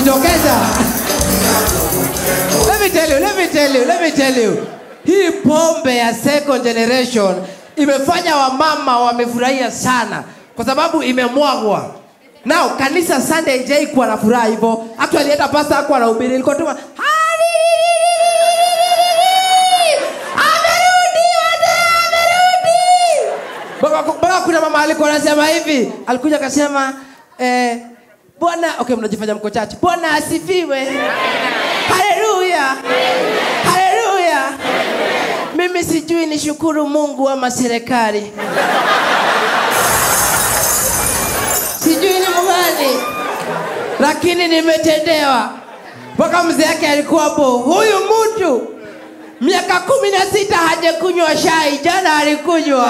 wanajitokeza. Let me tell you, let me tell you, let me tell you. Hii pombe ya second generation imefanya wamama wamefurahia sana kwa sababu imemwagwa. Now kanisa Sunday J kuwa na furaha hivyo. Actually hata pastor hakuwa anahubiri, ilikuwa tu amerudi wote, amerudi. Mpaka mpaka kuna mama alikuwa anasema hivi, alikuja akasema eh, Bwana okay, mnajifanya mko chache. Bwana asifiwe. Haleluya. Haleluya. Mimi sijui ni shukuru Mungu ama serikali. Sijui ni mgani, lakini nimetendewa. Mpaka mzee yake alikuwa hapo, huyu mtu miaka kumi na sita hajakunywa shai, jana alikunywa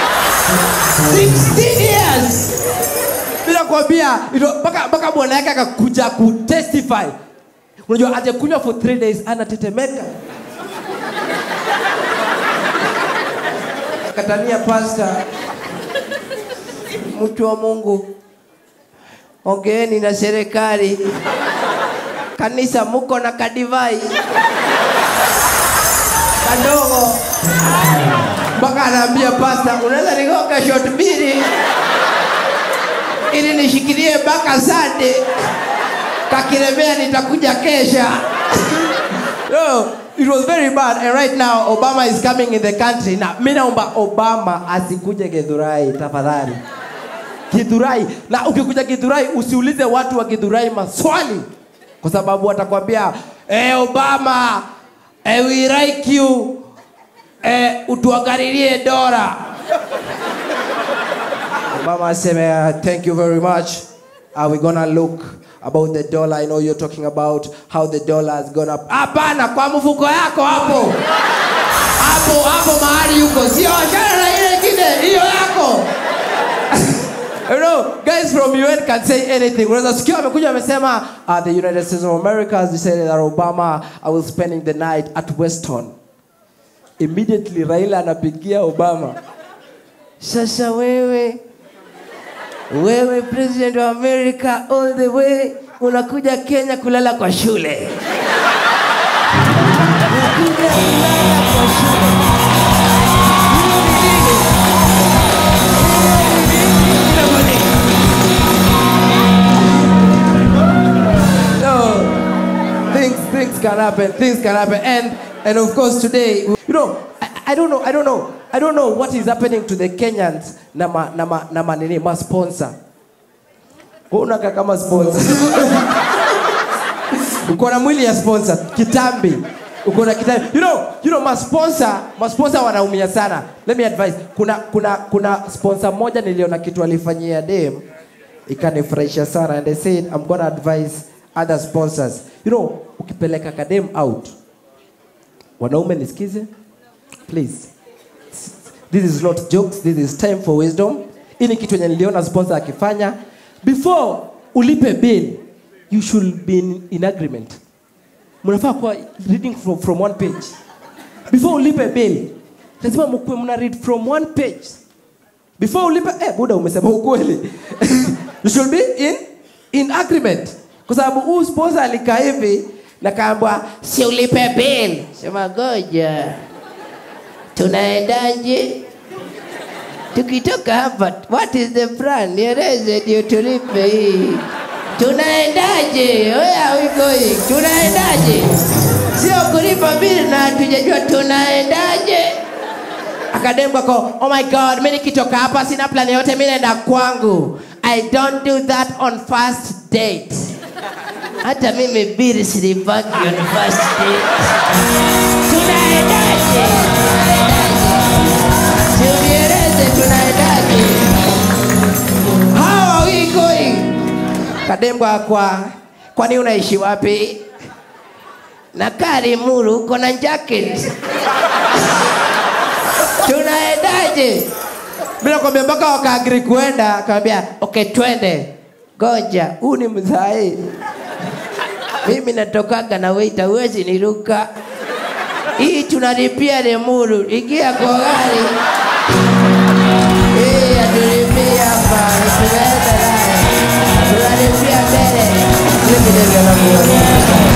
16 years bila kuambia ilo- mpaka mpaka bwana yake akakuja kutestify unajua hajakunywa for three days anatetemeka katania pasta mtu wa mungu ongeeni na serikali kanisa muko na kadivai kadogo mpaka anaambia pasta unaweza nigonga shot mbili ili nishikilie mpaka sande kakiremea nitakuja kesha no, it was very bad and right now obama is coming in the country na mi naomba obama asikuje githurai tafadhali githurai na ukikuja githurai usiulize watu wa githurai maswali kwa sababu watakwambia eh, obama eh, we like you eh, utuangalilie dora Mama aseme, uh, thank you very much. Are we gonna look about the dollar? I know you're talking about how the dollar has gone up. Hapana, kwa mfuko yako hapo hapo hapo mahali yuko, sio achana na ile ingine, hiyo yako. You know, guys from UN can say anything. Unaweza sikia wamekuja wamesema uh, the United States of America has decided that Obama I will spending the night at Weston. Immediately Raila anapigia Obama. Sasa wewe wewe president wa America all the way unakuja Kenya kulala kwa shule. Unakuja kulala kwa shule. No, things things can happen. Things can happen, and and of course today, you know, I, I don't know, I don't know, I don't know what is happening to the Kenyans na ma, na ma, na ma nini ma sponsor. Wewe unakaa kama sponsor. uko na mwili ya sponsor kitambi uko na kitambi you know you know masponsor masponsor wanaumia sana let me advise kuna kuna kuna sponsor moja niliona kitu alifanyia dem ikanifurahisha sana and I said I'm gonna advise other sponsors you know ukipeleka kadem out wanaume nisikize please this is not jokes this is time for wisdom hii ni kitu yenye niliona sponsor akifanya before ulipe bill you should be in, in agreement mnafaa kuwa reading from, from one page before ulipe bill lazima mkuwe mna read from one page before ulipe eh, buda umesema ukweli you should be in, in agreement kwa sababu huu sponsor alikaa hivi na kaambwa si ulipe bill sema goja tunaendaje tukitoka hapa what is the plan nieleze ndio tulipe hii tunaendaje where are we going tunaendaje sio kulipa bili na hatujajua tunaendaje akademka ko oh my god mi nikitoka hapa sina plan yote mi naenda kwangu i don't do that on first date hata mimi bili silipaki on first date tunaendaje tunieleze tunaendaje how are we going kadembwa kwa kwani unaishi wapi nakaa Limuru uko na jacket tunaendaje bila kwambia mpaka wakaagiri kuenda akamwambia okay twende goja huu ni mzai mimi natokaga na waita huwezi niruka hii tunalipia Limuru ingia kwa gari hii atulipia hapa tunaenda naye tunalipia mbele vigelegele alafu